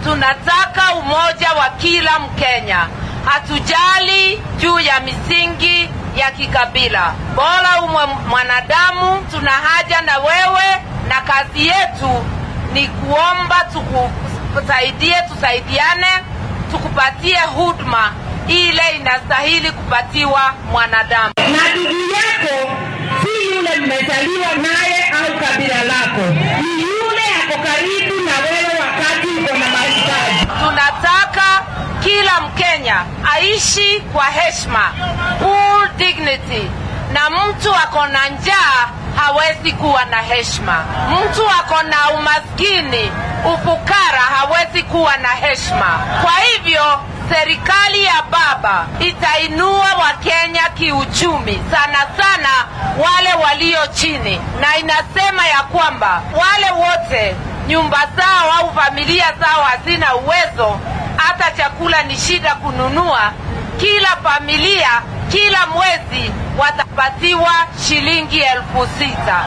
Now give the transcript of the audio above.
tunataka umoja wa kila Mkenya. Hatujali juu ya misingi ya kikabila, bora umwe mwanadamu. Tuna haja na wewe, na kazi yetu ni kuomba tukusaidie, tusaidiane, tukupatie huduma ile inastahili kupatiwa mwanadamu. na ndugu yako si yule mmezaliwa naye au kabila lako, ni yule ako karibu na wewe wakati uko na mahitaji. Tunataka kila Mkenya aishi kwa heshima, full dignity, na mtu ako na njaa hawezi kuwa na heshima. Mtu ako na umaskini, ufukara hawezi kuwa na heshima. Kwa hivyo serikali ya baba itainua Wakenya kiuchumi, sana sana wale walio chini, na inasema ya kwamba wale wote nyumba zao au familia zao hazina uwezo, hata chakula ni shida kununua. Kila familia kila mwezi watapatiwa shilingi elfu sita.